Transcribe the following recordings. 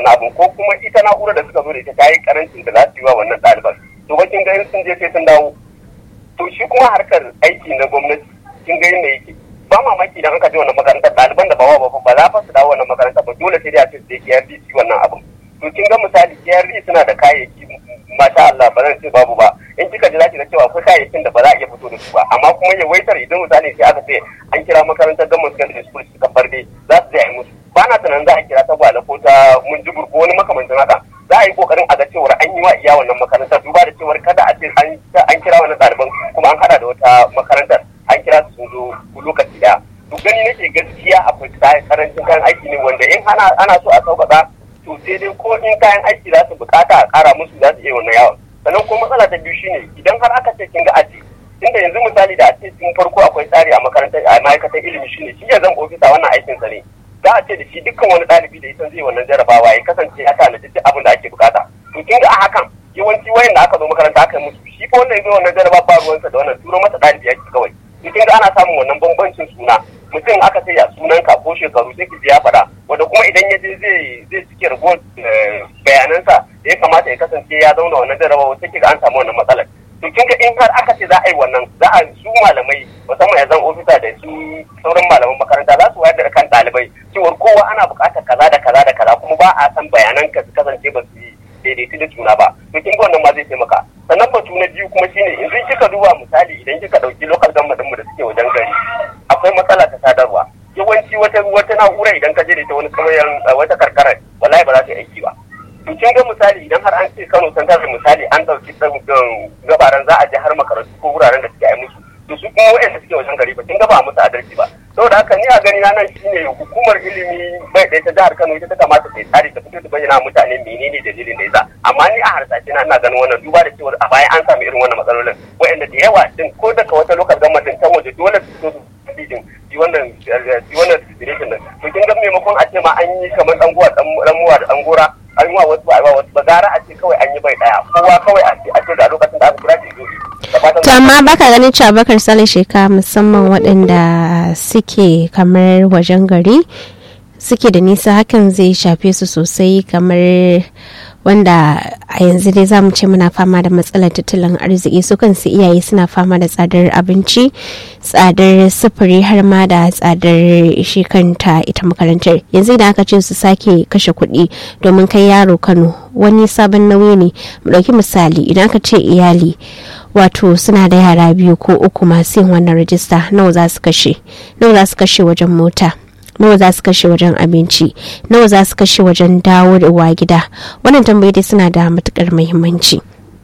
wannan abin ko kuma ita na'urar da suka zo da ita ta yi karancin da za su yi wa wannan ɗaliban to ba kin ga in sun je sai sun dawo to shi kuma harkar aiki na gwamnati kin ga yadda yake ba mamaki idan aka je wannan makarantar ɗaliban da ba wa ba ba za fa su dawo wannan makarantar ba dole sai dai a ce sai KRD su wannan abin to kin ga misali KRD suna da kayayyaki masha Allah ba zan ce babu ba in kika ji zaki ga cewa akwai kayayyakin da ba za a iya fito da su ba amma kuma yawaitar idan misali sai aka ce an kira makarantar gamman secondary school suka barde za su je a yi musu ba na tunanin za a kira ta gwale ko ta mun jibur ko wani makamancin haka za a yi kokarin a ga cewar an yi wa iya wannan makarantar duba da cewar kada a ce an kira wannan ɗaliban kuma an hada da wata makarantar an kira su sun zo lokaci daya to gani nake gaskiya akwai karancin kayan aiki ne wanda in ana so a sauƙaƙa to sai dai ko in kayan aiki za su bukata a ƙara musu za su iya wannan yawon sannan ko matsala ta biyu shine idan har aka ce kin ga aji tunda yanzu misali da a ce tun farko akwai tsari a makarantar a ma'aikatar ilimi shine shi ya zan ofisa wannan aikin sa ne za a ce da shi dukkan wani ɗalibi da ya zai wannan jarabawa ya kasance ya tanaji duk abin da ake bukata to kin ga a hakan yawanci wayan da aka zo makaranta aka yi musu shi ko wanda ya zo wannan jaraba ba ruwansa da wannan turo masa ɗalibi yake kawai to kin ga ana samun wannan bambancin suna mutum aka ce ya sunan ka ko shekaru sai ki ya faɗa wanda kuma idan ya je zai zai cike ragowar bayanansa da ya kamata ya kasance ya zauna wannan jarabawa sai ki ga an samu wannan matsalar to kin ga in har aka ce za a yi wannan za a su malamai musamman yanzu ofisa da su sauran malaman makaranta za su wayar da kan ɗalibai cewar kowa ana buƙatar kaza da kaza da kaza kuma ba a san bayanan ka su kasance ba su yi daidaitu da juna ba to kin ga wannan ma zai taimaka sannan batu na biyu kuma shine yanzu kika duba misali idan kika ɗauki local government mu da suke wajen gari akwai matsala ta sadarwa yawanci wata wata na'ura idan ka je da ita wani kauyen wata karkara wallahi ba za ta yi aiki ba to kin ga misali idan har an ce Kano san da misali an dauki gabaran za a je har makarantu ko wuraren da suke yi musu to su kuma waɗanda suke wajen gari ba kin ga ba musu adalci ba saboda haka ni a gani na nan shine hukumar ilimi bai ɗaya ta jihar Kano ita ta kamata ta yi tsari ta fito ta bayyana mutane menene dalilin da yasa amma ni a harsashe na ina ganin wannan duba da cewa a baya an samu irin wannan matsalolin waɗanda da yawa din ko daga wata lokacin gwamnatin ta waje dole su fito su din yi wannan yi wannan situation din to kin ga maimakon a ce ma an yi kamar dan guwa dan muwa da dan gora an yi wa wasu ba wasu ba gara a ce kawai an yi bai daya kowa kawai a ce a ce da lokacin da aka kira shi zo to amma baka ganin cewa bakar sale sheka musamman waɗanda suke kamar wajen gari suke da nisa hakan zai shafe su sosai kamar wanda a yanzu dai za mu ce muna fama da matsalar tattalin arziki su kansu iyaye suna fama da tsadar abinci tsadar sufuri har ma da tsadar shi kanta ita makarantar yanzu idan aka ce su sake kashe kuɗi domin kai yaro kano wani sabon nauyi ne mu ɗauki misali idan aka ce iyali wato suna da yara biyu ko uku masu yin wannan rajista nawa za su kashe nawa za su kashe wajen mota nawa za su kashe wajen abinci nawa za su kashe wajen dawo da uwa gida wannan tambayi dai suna da matukar muhimmanci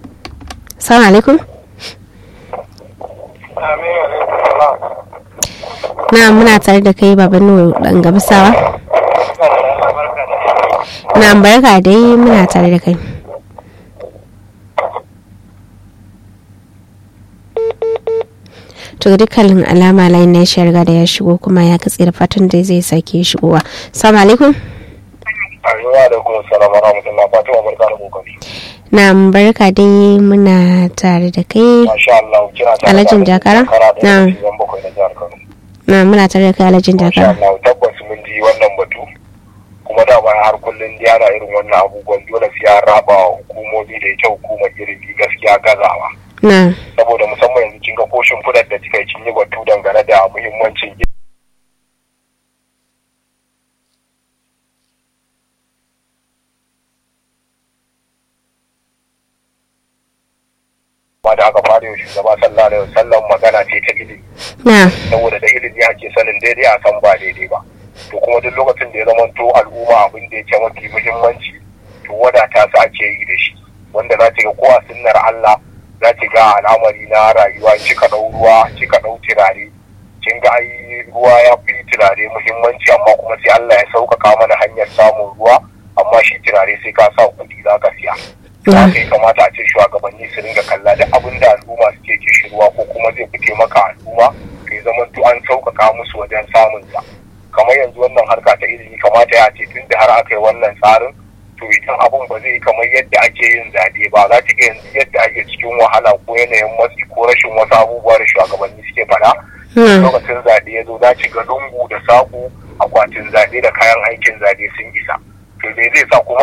salamu alaikum na muna tare da kai baban nuwa dan gabasawa na barka dai muna tare da kai to ga dukkanin alama layin na shi riga da ya shigo kuma ya katse da fatan da zai sake shigowa salamu alaikum Ayyuwa da kuma salama rahmatullah Fatima barka da kokari. na barka dai muna tare da kai Masha Allah kina tare Alhajin Jakara? Na. Na. bakwai na jihar Kano. na muna tare da kai alhajin Masha jakara Allah tabbas mun ji wannan batu. Kuma da bayan har kullum dai ana irin wannan abubuwan dole sai an raba wa hukumomi da ita hukumar ilimi gaskiya gazawa. na Saboda musamman yanzu kin ga koshin fudar da kika yi kin yi batu dangane da muhimmancin ma da aka fara yau shugaba sallallahu alaihi wasallam magana ce ta ilimi na saboda da ilimi ake sanin daidai a san ba daidai ba to kuma duk lokacin da ya zama to al'umma abin da yake mafi muhimmanci to wadata su ake yi da shi wanda za ki ga ko a sunnar Allah za ki ga al'amari na rayuwa kika ɗau ruwa kika ɗau turare kin ga ai ruwa ya fi turare muhimmanci amma kuma sai Allah ya sauƙaƙa mana hanyar samun ruwa amma shi turare sai ka sa kuɗi za ka siya za ka yi kamata a ce shugabanni su ringa kalla da abin da al'umma suke kishirwa ko kuma zai fi taimaka al'umma kai zaman to an sauƙaƙa musu wajen samun sa kamar yanzu wannan harka ta ilimi kamata ya ce tun da har aka yi wannan tsarin to idan abun ba zai yi kamar yadda ake yin zaɓe ba za ta ga yanzu yadda ake cikin wahala ko yanayin matsi ko rashin wasu abubuwa da shugabanni suke faɗa Hmm. lokacin zaɓe ya zo za ci ga lungu da saƙo akwatin zaɓe da kayan aikin zaɓe sun isa to me zai sa kuma